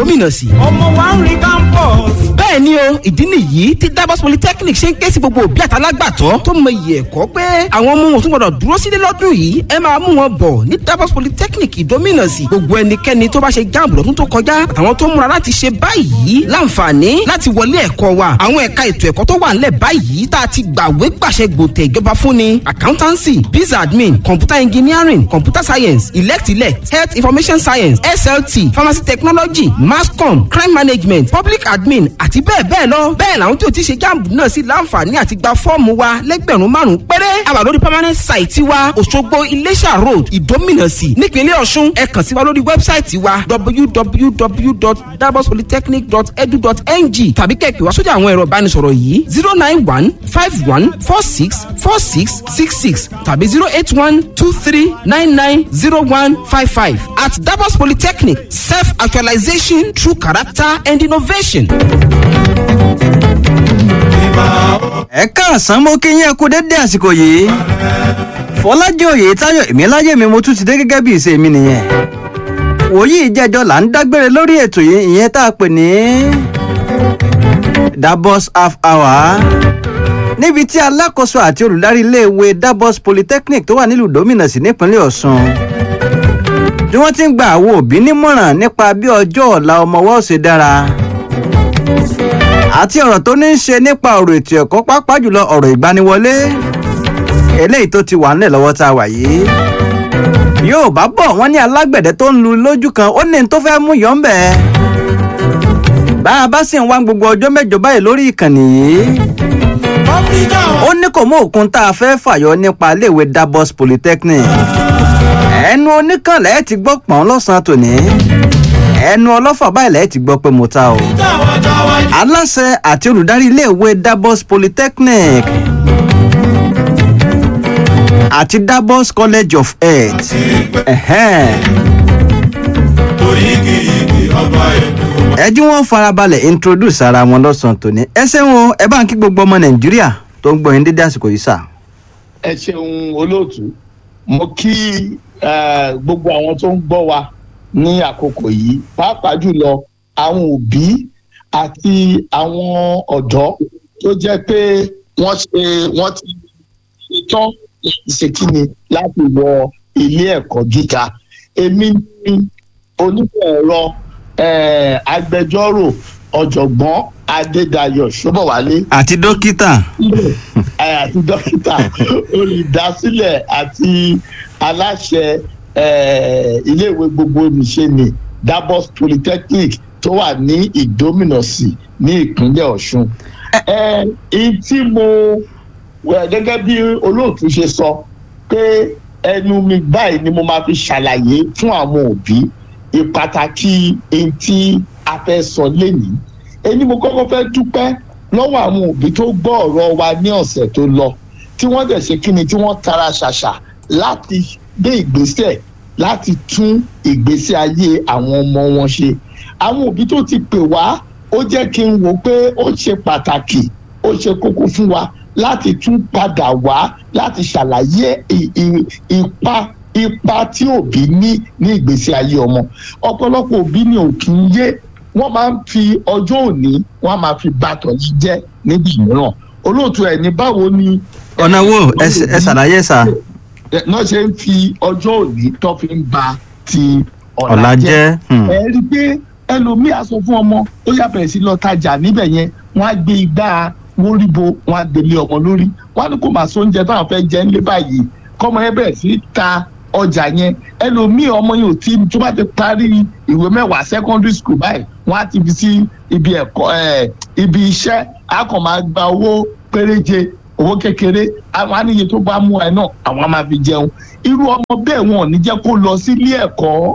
ìdómìnàsì. ọmọ wa ń rí campus. bẹ́ẹ̀ ni o ìdí nìyí tí Davos Polytechnic ṣe ń ké sí gbogbo òbí àtàlágbàtọ́ tó mọ iye ẹ̀kọ́ pé àwọn ọmọ wọn tún gbọdọ̀ dúró sílé lọ́dún yìí ẹ máa mú wọn bọ̀ ní Davos Polytechnic ìdómìnàsì gbogbo ẹnikẹ́ni tó bá ṣe jáàmù lọ́dún tó kọjá àtàwọn tó múra láti ṣe báyìí láǹfààní láti wọlé ẹ̀kọ́ wa àwọn ẹ̀ka ètò ẹ̀kọ́ tó wà ńlẹ̀ báyìí tá a ti gbàwé gbàṣẹ gbòtẹ̀ ìjọba fún ni accountancy biz admin computer engineering computer science elect elect health information science slt pharmacy technology mass com crime management public admin àti bẹ́ẹ̀ bẹ́ẹ̀ lọ bẹ́ẹ̀ làwọn tí o ti ṣe jáàmù náà sí láǹfààní àti gba fọ́ọ̀mù wa lẹ́gbẹ̀rún márùn-ún péré àwa lórí permanent site wa Òṣogbo Iléṣà road Ìdómìnàsì nípínlẹ̀ Ọ̀ṣun ẹ kàn sí wa lórí wẹ́bsáìtì wa www.dabopolytechnic.edu.ng tàbí kẹ̀kẹ́ wá sójà àwọn ẹ̀rọ ìbánisọ̀rọ̀ yìí zero nine one five one four six four six six six tàbí zero eight one two three nine nine zero one five five at Dabos Polytechnic self actualization through character and innovation. ẹ káàsán mo kí yín ẹ kú dédé àsìkò yìí fọlájì òye táyọ̀ èmi mi mo tún ti dé gẹ́gẹ́ bí ìṣe mi nìyẹn wòyí ìjẹjọ là ń dágbére lórí ètò yìí ìyẹn tá a pè ní Dabos half hour níbi tí alákòóso àti olùdarí iléèwé Dabos Polytechnic tó wà nílùú Dómìnàsì nípínlẹ̀ Ọ̀ṣun bí wọ́n ti ń gba àwọn òbí nímọ̀ràn nípa bí ọjọ́ ọ̀la ọmọ wa ó ṣe dára àti ọ̀rọ̀ tó ní í ṣe nípa ọ̀rọ̀ ètò ẹ̀kọ́ pàápàá jùlọ ọ̀rọ̀ ìgbaniwọlé eléyìí tó ti wà nílẹ̀ lọ́wọ́ tá a wà yìí yóò bá bọ̀ wọ́n ní alágbẹ̀dẹ tó ń lu lójú kan ó ní tó fẹ́ mú yọ̀ ń bẹ̀ bá a bá sì ń wá gbogbo ọjọ́ mẹ́jọ báyìí lórí ìkànnì yìí ó ní kò mú òkun tá a fẹ́ fàyọ nípa iléèwé Dabos Polytechnic ẹnu oníkànlẹ̀ ti gbọ́ pọ̀n lọ́sàn-án tòní ẹnu ọlọ́fà báyìí lẹ́ẹ̀ ti gbọ́ pé mo ta o. aláṣẹ àti olùdarí iléèwé Dabos Polytechnic àti Dabos College of Health. ẹ jí wọn farabalẹ̀ introduce ara wọn lọ́sàn-án tòní ẹ ṣeun ẹ bá ń kí gbogbo ọmọ Nàìjíríà tó ń gbọ́ yín dédé àsìkò yìí sà. ẹ ṣeun olóòtú mo kí gbogbo àwọn tó ń gbọ́ wa ní àkókò yìí pàápàá jùlọ àwọn òbí àti àwọn ọ̀dọ́ tó jẹ́ pé wọ́n ṣe wọ́n ti ṣetán láti ṣe kíni láti wọ ilé ẹ̀kọ́ gíga èmi ni onímọ̀ ẹ̀rọ agbẹjọ́rò ọ̀jọ̀gbọ́n Adédayọ̀ Ṣóbọ̀wálé. àti dókítà. àti dókítà olùdásílẹ̀ àti aláṣẹ iléèwé gbogbo nìṣe ni Dabos Polytechnic tó wà ní Ìdómìnàsì ní ìpínlẹ̀ Ọ̀ṣun. ẹ̀ẹ́n tí mo gẹ́gẹ́ bí olóòtú ṣe sọ pé ẹnu mi báyìí ni mo máa fi ṣàlàyé fún àwọn òbí ìpàtàkì èyí tí a fẹ́ sọ lénìí. èyí mo kọ́kọ́ fẹ́ dúpẹ́ lọ́wọ́ àwọn òbí tó gbọ́ ọ̀rọ̀ wa ní ọ̀sẹ̀ tó lọ tí wọ́n dẹ̀ ṣe kí ni tí wọ́n tara ṣàṣà láti gbé ìgbésẹ̀ láti tún ìgbésí ayé àwọn ọmọ wọn ṣe àwọn òbí tó ti pè wá ó jẹ́ kí n wò pé ó ṣe pàtàkì ó ṣe kókó fún wa láti tún padà wá láti ṣàlàyé ipa ipa tí òbí ní ní ìgbésí ayé ọmọ ọ̀pọ̀lọpọ̀ òbí ni ò kì í yé wọ́n máa ń fi ọjọ́ òní wọ́n máa fi bàtọ̀ yìí jẹ́ níbi mìíràn olóòtú ẹ̀ ní báwo ni. ọ̀nà wo ẹ ṣàlàyé sà náà ṣe ń fi ọjọ́ òní tó fi ń ba ti ọ̀la jẹ́ ẹ rí i pé ẹlòmíì á sọ fún ọmọ ó yá bẹ̀rẹ̀ sí lọ tajà níbẹ̀ yẹn wọ́n á gbé igbá wóríbo wọ́n á gbélé ọmọ lórí wọ́n á ní kó máa so oúnjẹ táwọn fẹ́ jẹ ńlé báyìí kọ́mọ yẹn bẹ̀rẹ̀ sí ta ọjà yẹn ẹlòmíì ọmọ yẹn ò tí tó bá ti parí ìwé mẹ́wàá secondary school báyìí wọ́n á ti fi sí ibi ẹ̀kọ́ ibi iṣẹ́ á kàn máa gba owó péréje owó kékeré àwọn àníyè tó bá mú ẹ náà àwọn á máa fi jẹun irú ọmọ bẹ́ẹ̀ wọn ò ní jẹ́ kó lọ sílé ẹ̀kọ́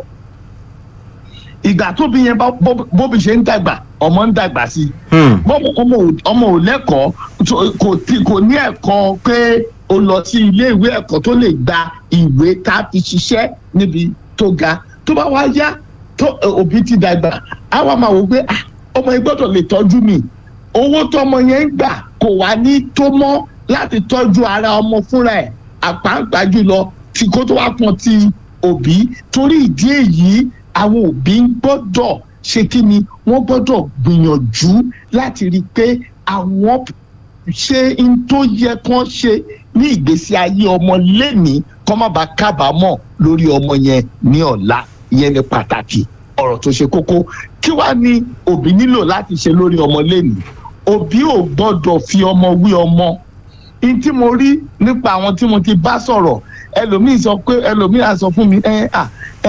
ìgbà tóbi yẹn bóbi ṣe ń dàgbà ọmọ ń dàgbà sí ọmọ ò lẹ́kọ̀ọ́ kò ní ẹ̀kọ́ pé ó lọ sí ilé ìwé ẹ̀kọ́ tó lè gba ìwé tá a fi ṣiṣẹ́ níbi tó ga tó bá wá yá tó òbí ti dàgbà á wá máa wò pé ọmọ yẹn gbọ́dọ̀ lè tọ́jú mi owó tọmọ yẹn ń gbà kò wá ní tó mọ́ láti tọ́jú ara ọmọ fúnra ẹ̀ àpáǹpá jùlọ tí kó tó wá pọn ti òbí torí ìdí èyí àwọn òbí ń gbọ́dọ̀ ṣe kí ni wọ́n gbọ́dọ̀ gbìyànjú láti rí i pé àwọn ṣe n tó yẹ kán ṣe ní ìgbésí ayé ọmọ lẹ́ni kọ́ má bàa kábàámọ̀ lórí ọmọ yẹn ní ọ̀la ìyẹn ní pàtàkì ọ̀rọ̀ tó ṣe kókó kí wàá ní òbí nílò láti ṣe lórí ọmọ lẹ́ni òbí ò gbọ́dọ̀ fi ọmọ wí ọmọ n tí mo rí nípa àwọn tí mo ti bá sọ̀rọ̀ ẹlòmíì sọ pé ẹlòmíì á sọ fún mi ẹ à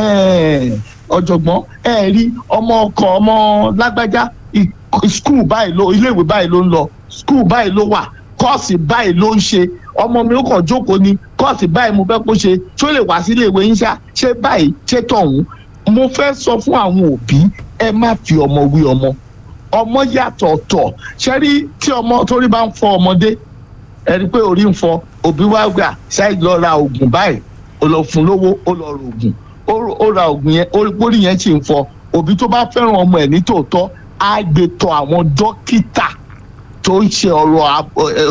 ẹ ọ̀jọ̀gbọ́n ẹ rí ọmọ ọkọ ọmọ lágbájá skul báyìí ló iléèwé báyìí ló ń lọ skul báyìí ló wà kọ́ọ̀sì báyìí ló ń ṣe ọmọ mi ó kàn jókòó ni kọ́ọ̀sì báyìí mo fẹ́ kó ṣe tó lè wá sí iléèwé yín ṣá ṣé báyìí ṣé tọ̀hún mo fẹ́ sọ fún àwọn òbí ẹ má fi ọmọ wí ọmọ ọmọ yàtọ̀ ọ̀tọ̀ ṣe rí tí ọmọ torí bá ń fọ ọmọdé ẹni pé orí ń fọ òbí wá gbà ṣáì lọ ra oògùn báyìí ó lọ fún lówó ó lọ ra oògùn ó ra oògùn yẹn orí yẹn sì ń fọ òbí tó bá fẹ́ràn ọmọ ẹ̀ ní tòótọ́ á gbé tọ̀ àwọn dókítà tó ń ṣe ọ̀rọ̀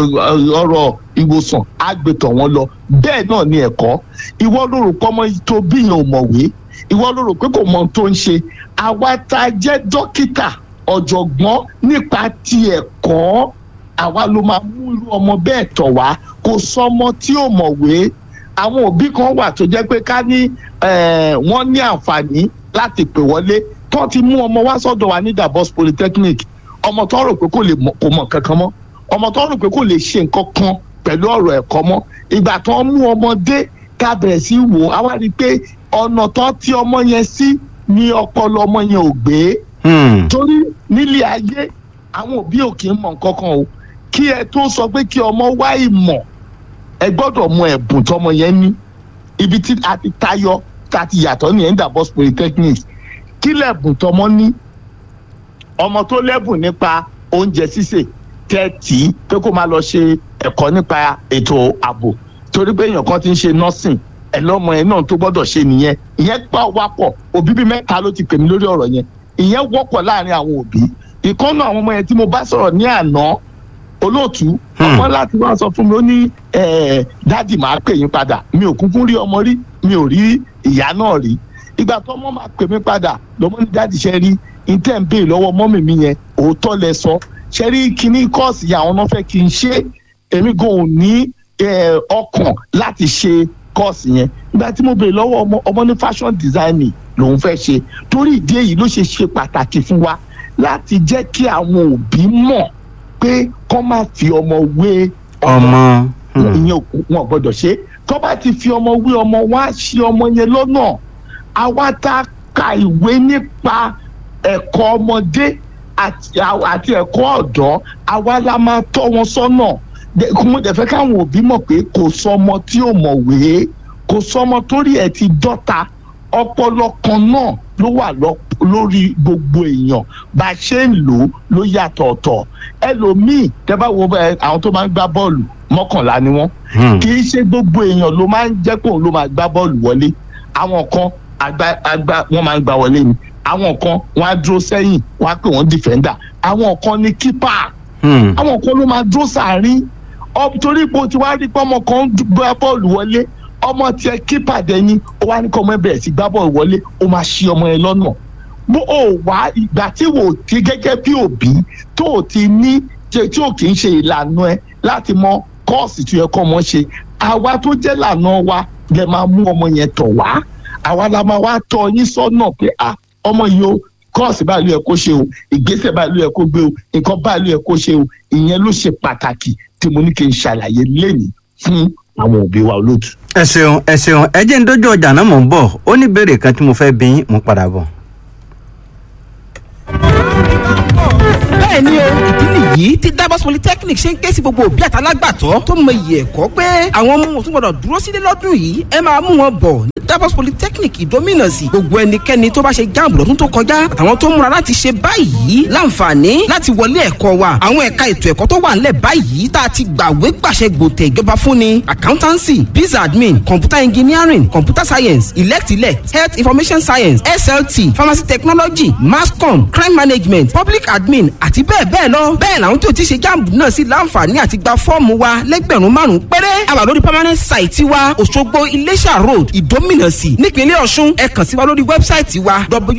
ọ̀rọ̀ ìwòsàn á gbé tọ̀ wọ́n lọ bẹ́ẹ̀ náà ni ẹ̀kọ́ ìwọ ló rò pọ́mọ tó bíyàn ò mọ̀wé ìwọ ló rò pé kò mọ ohun tó ń ṣe àwa tá a jẹ́ dókítà ọ̀jọ̀gbọ́n nípa ti ẹ̀kọ́ àwa ló máa mú irú ọmọ bẹ́ẹ̀ tọ̀ wá kò sọmọ tí ò mọ̀wé àwọn òbí kan wà tó jẹ́ pé ká ní wọ́n ní àǹfààní láti pè wọlé tó ti mú ọmọ wá sọ́dọ̀ wa ní Davos Polytechnic ọmọ tó rò pé kò lè kò mọ̀ kankan mọ́ ọmọ tó rò pé kò lè ṣe nǹkan kan pẹ̀lú ọ̀rọ̀ ẹ̀kọ́ mọ́ ìgbà tó ń mú ọmọdé ká bẹ̀rẹ̀ sí wò á wá rí i pé ọ̀nà tó ti ọmọ yẹn sí ni ọpọlọ ọmọ yẹn ò gbé torí nílé ayé àwọn òbí ò kì í mọ̀ nǹkan kan o kí ẹ tó sọ pé kí ọmọ wá ìmọ̀ ẹ gbọ́dọ̀ mọ ẹ̀bùn tọmọ yẹn ní ibi tí a ti tayọ tá a ti yàtọ̀ ní Endabos Polytechnic kí lẹ̀bùn tọmọ ní ọmọ tó lẹ́bùn nípa oúnjẹ sísè tẹ́tì pé kó máa lọ ṣe ẹ̀kọ́ nípa ètò ààbò torí pé èèyàn kan ti ń ṣe nursing ẹ̀ lọ́mọ yẹn náà tó gbọ́dọ̀ ṣe nìyẹn ìyẹn pa wápọ̀ òbí bíi mẹ́ta ló ti pè mí lórí ọ̀rọ̀ yẹn ìyẹn wọ́pọ̀ láàrin àwọn òbí ìkànnà àwọn ọmọ yẹn tí mo bá sọ̀rọ̀ ní àná olóòtú ọmọ láti wá sọ fún mi ó ní dáàdì máa pè yín padà mi ò kúkú rí ọmọ rí mi ò rí ìyá náà rí ìgbà tó ọmọ máa pè mí padà lọmọ ní dáàdì ṣe rí intẹ́ ń béè lọ́wọ́ mọ́mì mi yẹn òótọ́ lẹ sọ ṣe rí kíní kọ́ọ̀sì yẹn àwọn náà fẹ́ kí n ṣe èmi gan ò ní ọkàn láti ṣe kọ́ọ̀sì yẹn ìgbà tí mo béè lọ́wọ́ ọmọ ọmọ ní fashion designing lòun fẹ́ ṣe torí ìdí èyí ló ṣe ṣe pàtàkì fún wa láti jẹ́ kí àwọn òbí mọ̀ pé kọ́ máa fi ọmọ wé ọmọ ìyẹn wọn gbọ́dọ̀ ṣe tó bá ti fi ọmọ wé ọmọ wá ṣe ọmọ yẹn lọ́nà àwa tá a ka ìwé nípa ẹ̀kọ́ ọmọdé àti ẹ̀kọ́ ọ̀dọ́ àwa la máa tọ́ wọn sọ́nà mo dẹ̀ fẹ́ káwọn òbí mọ̀ pé kò sọmọ tí ò mọ̀wé kò sọmọ torí ẹ̀ ti dọ́ta ọpọlọ kan náà ló wà lórí gbogbo èèyàn bá a ṣe ń lò ó ló yàtọ̀ ọ̀tọ̀ ẹlòmíì tẹ́ bá wo àwọn tó máa ń gbá bọ́ọ̀lù mọ́kànlá ni wọ́n kì í ṣe gbogbo èèyàn ló máa ń jẹ́ pé òun ló máa gbá bọ́ọ̀lù wọlé àwọn kan àgbà àgbà wọ́n máa ń gbá wọlé ni àwọn kan wọ́n á dúró sẹ́yìn wọ́n á pè wọ́n dìfẹ́ndà àwọn kan ní kípà àwọn kan ló máa dúró sàárín torí pé o ti wá rí pé ọmọ kan ń gbá bọ́ọ̀lù wọlé ọmọ tiẹ̀ kípà dẹni ó wá ní kọ́ ọmọ ẹ bẹ̀rẹ̀ sí gbá bọ́ọ̀lù wọlé ó máa ṣí ọmọ yẹn lọ́nà bó o wá ìgbà tí wò ó ti gẹ́gẹ́ bí òbí tó o ti ní tí o kì í ṣe ìlànà ẹ láti mọ kọ́ọ̀sì tó yẹ kọ́ ọmọ ṣe àwa tó jẹ́ lànà wa lè máa mú ọmọ yẹn tọ̀ wá àwa la máa wá tọ́ yín sọ́nà pé ah ọmọ yìí o kọ́ọ̀sì báyìí ló yẹ kó ṣe o ìgbésẹ̀ báyìí ló yẹ kó gbé o nǹkan báyìí ló yẹ kó ṣe o ìyẹn ló ṣe pàtàkì tí mo ní kí n ṣàlàyé lẹ́nìí fún àwọn òbí wa olóòtú. ẹ ṣeun ẹ ṣeun ẹ jẹ́ ń dójú ọjà náà mò ń bọ̀ ó ní ìbéèrè kan tí mo fẹ́ bí yín mo padà bọ̀. bẹ́ẹ̀ ni o ìdí nìyí tí Davos Polytechnic ṣe ń ké sí gbogbo òbí àtàlágbàtọ́ tó mọ iyì ẹ̀kọ́ pé àwọn ọmọ wọn tún gbọdọ̀ dúró sílé lọ́dún yìí ẹ máa mú wọn bọ̀ ní Davos Polytechnic ìdómìnàsì gbogbo ẹnikẹ́ni tó bá ṣe jáàmù lọ́dún tó kọjá àtàwọn tó múra láti ṣe báyìí láǹfààní láti wọlé ẹ̀kọ́ wa àwọn ẹ̀ka ètò ẹ̀kọ́ tó wà ńlẹ̀ báyìí tá a ti gbàwé gbàṣẹ gbòtẹ̀ ìjọba fún ni accountancy biz admin computer engineering computer science elect elect health information science SLT pharmacy technology mass com crime management public admin àti àti bẹ́ẹ̀ bẹ́ẹ̀ lọ bẹ́ẹ̀ làwọn tó ti ṣe jáàmù náà sì láǹfààní àti gba fọ́ọ̀mù wa lẹ́gbẹ̀rún márùn-ún péré àwa lórí permanent site wa Òṣogbo Iléṣà road Ìdómìnàsì nípínlẹ̀ Ọ̀ṣun ẹ kàn sí wa lórí wẹ́bsáìtì wa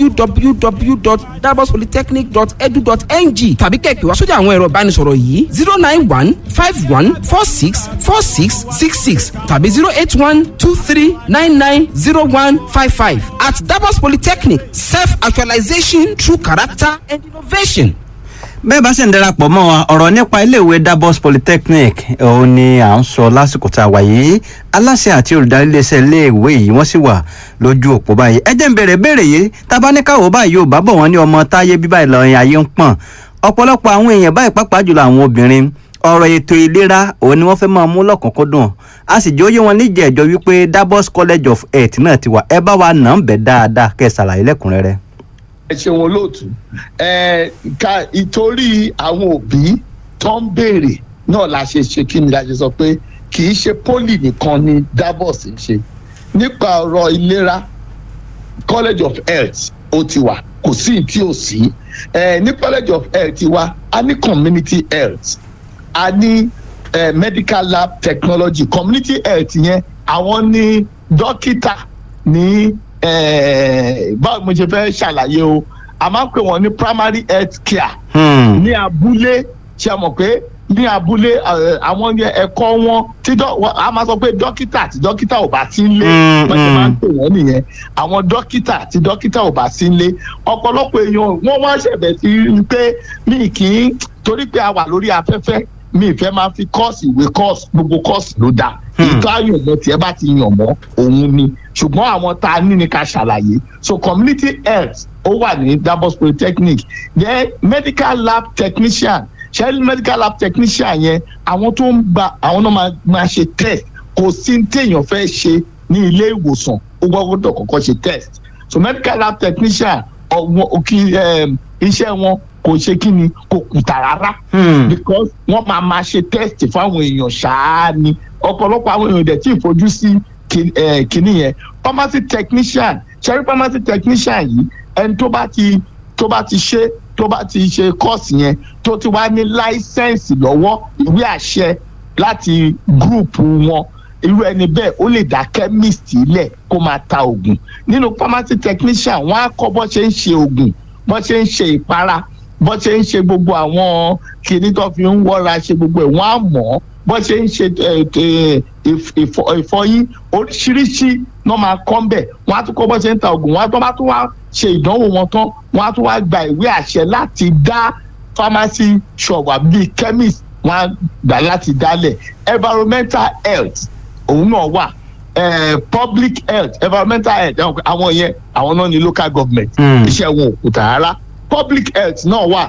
www.dabospolytechnic.edu.ng tàbí kẹ̀kẹ́ wa sójà àwọn ẹ̀rọ ìbánisọ̀rọ̀ yìí zero nine one five one four six four six six six tàbí zero eight one two three nine nine zero one five five at Dabos Polytechnic self-actualization through character and innovation. bẹ́ẹ̀ bá sì ń darapọ̀ mọ́ wa ọ̀rọ̀ nípa iléèwé Dabos Polytechnic òun ni à ń sọ lásìkò tá a wà yìí aláṣẹ àti olùdarí iléeṣẹ́ iléèwé yìí wọ́n sì wà lójú òpó báyìí ẹ jẹ́ ń bèrè béèrè yìí tabaníkàwọ́ báyìí ò bá bọ̀ wọ́n ní ọmọ táyé bíbá ìlọrin ayé ń pọ̀n ọ̀pọ̀lọpọ̀ àwọn èèyàn báyìí pàápàá jùlọ àwọn obìnrin ọ̀rọ̀ ètò ìlera òun ni wọ́n fẹ́ máa mú lọ́kùnkúndùn a sì jẹ́ ó yé wọn níjẹ̀ẹ́jọ́ wípé Dabos College of Health náà ti wà ẹ bá wa nà ń bẹ̀ dáadáa kẹ́ ẹ ṣàlàyé lẹ́kùnrẹ́rẹ́. ẹ ṣeun olóòtú ẹ ká ìtorí àwọn òbí tó ń béèrè náà la ṣe ṣe kí ni la ṣe sọ pé kì í ṣe poli nìkan ni Dabos ń ṣe nípa ọ̀rọ̀ ìlera College of Health ó ti wà kò sí tí ò sí ẹ ní College of Health wa a ní community health a ní eh, medical lab technology community health yẹn àwọn ní dókítà ní eh, báwo mo ṣe fẹ́ ṣàlàyé o a máa ń pè wọ́n ní primary health care Hmm. ní abúlé ṣe mọ̀ pé ní abúlé eh, àwọn yẹn ẹ̀kọ́ wọn tí dọ́- wọ́n- a máa sọ pé dókítà tí dókítà ò bá sí nílé Mm, wọ́n ṣe máa ń mm. pè wọ́n nìyẹn àwọn dókítà tí dókítà ò bá sí nílé ọ̀pọ̀lọpọ̀ èèyàn wọ́n wá ṣẹ̀bẹ̀ sí i pé mi kì í torí pé a wà lórí afẹ́fẹ́ mi ìfẹ́ máa fi kọ́ọ̀sì ìwé kọ́ọ̀sì gbogbo kọ́ọ̀sì ló dáa Hmm. ètò àyànmọ́ tiẹ̀ bá ti yàn mọ́ òun ni ṣùgbọ́n àwọn tá a ní ni ká ṣàlàyé so community health ó wà ní Dabos Polytechnic then medical lab technician ṣẹ́rí medical lab technician yẹn àwọn tó ń gba àwọn náà máa máa ṣe test kò sí ní téèyàn fẹ́ ṣe ní ilé ìwòsàn ó gbọ́dọ̀ kọ́kọ́ ṣe test so medical lab technician ọ̀wọ́n òkè iṣẹ́ wọn kò ṣe kí ni kò kùtà rárá Hmm. because wọ́n máa máa ṣe test fáwọn èèyàn ṣáá ni ọ̀pọ̀lọpọ̀ àwọn èèyàn dẹ̀ tí ì fojú sí kin- eh, kinní yẹn pharmacy technician ṣẹ́rí pharmacy technician yìí ẹni tó bá ti tó bá ti ṣe tó bá ti ṣe kọ́ọ̀sì yẹn tó ti wá ní láísẹ̀nsì lọ́wọ́ ìwé àṣẹ láti gúrùpù wọn irú ẹni bẹ́ẹ̀ ó lè dá chemist lẹ̀ kó máa ta oògùn nínú pharmacy technician wọ́n á kọ́ bọ́ ṣe ń ṣe oògùn bọ́ ṣe ń ṣe ìpara bọ́ ṣe ń ṣe gbogbo àwọn kinní tó fi ń wọ́ra ṣe gbogbo ẹ̀ wọ́n á mọ̀ ọ́ bọ́ ṣe ń ṣe ẹ, ẹ, ìf- ìfọ- ìfọyín oríṣiríṣi náà máa kọ́ ń bẹ̀ wọ́n á tún kọ́ bọ́ ṣe ń ta oògùn wọ́n á tún bá tún wá ṣe ìdánwò wọn tán wọ́n á tún wá gba ìwé àṣẹ láti dá pharmacy shop àbí chemist wọ́n á gbà láti dálẹ̀ environmental health òun náà wà eh, public health environmental health àwọn yẹn àwọn náà ní local government Mm. iṣẹ́ wọn ò kùtà rárá public health náà wà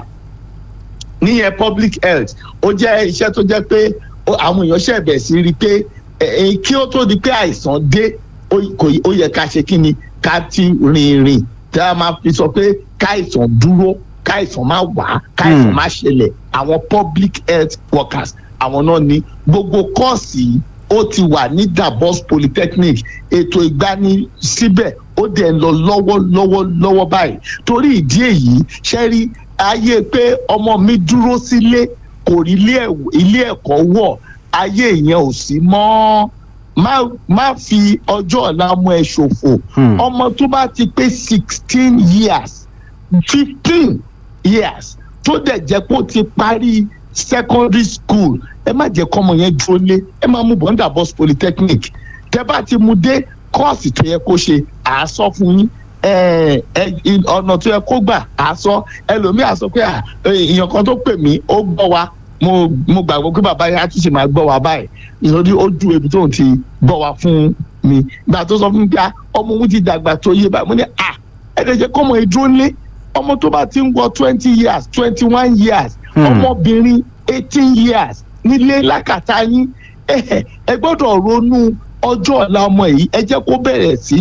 níyẹn public health ó jẹ́ iṣẹ́ tó jẹ́ pé ó- àwọn èèyàn ṣẹ̀bẹ̀ sí rí i pé ẹ̀, ẹ̀, kí ó tó di pé àìsàn dé ó kò- ó yẹ ká ṣe kí ni ká ti rìn rìn tí a máa fi sọ pé káìsàn dúró káìsàn má wá káìsàn Hmm. má ṣẹlẹ̀ àwọn public health workers àwọn náà ní gbogbo kọ́ọ̀sì yìí ó ti wà ní Dabos Polytechnic ètò ìgbani síbẹ̀ ó dẹ̀ ń lọ lọ́wọ́lọ́wọ́ lọ́wọ́ báyìí torí ìdí èyí ṣe rí ayé pé ọmọ mi dúró sílé kò rí ilé ẹ̀w- ilé ẹ̀kọ́ wọ̀ ayé yẹn ò sí mọ́ má má fi ọjọ́ ọ̀la ọmọ ẹ ṣòfò Hmm. ọmọ tó bá ti pé sixteen years fifteen years tó dẹ̀ jẹ́ pé ó ti parí secondary school ẹ má jẹ́ kọ́mọ yẹn dúró lé ẹ má mú bọ́ńdà Dabos Polytechnic tẹ́ bá ti mú dé kọ́ọ̀sì tó yẹ kó ṣe àásọ fún yín ẹ ẹ ọ̀nà tó yẹ kó gbà àásọ ẹlòmíà sọ pé à, èèyàn kan tó pè mí ó gbọ́ wa mo mo gbàgbọ́ pé bàbá yẹn á tún ṣe máa gbọ́ wa báyìí ìsọdí ó ju ebi tóun ti gbọ́ wa fún mi gbà tó sọ fún mi pé à, ọmọ òun ti dàgbà tó yé báyìí mo ní à ẹ̀ẹ́dẹ̀jẹ̀ kọ́mọ ìdúró lé ọmọ tó bá ti ń wọ twenty years twenty one years Hmm. ọmọbìnrin eighteen years nílé lákàtà yín ẹ ẹ gbọ́dọ̀ ronú ọjọ́ ọ̀la ọmọ yìí ẹ jẹ́ kó bẹ̀rẹ̀ sí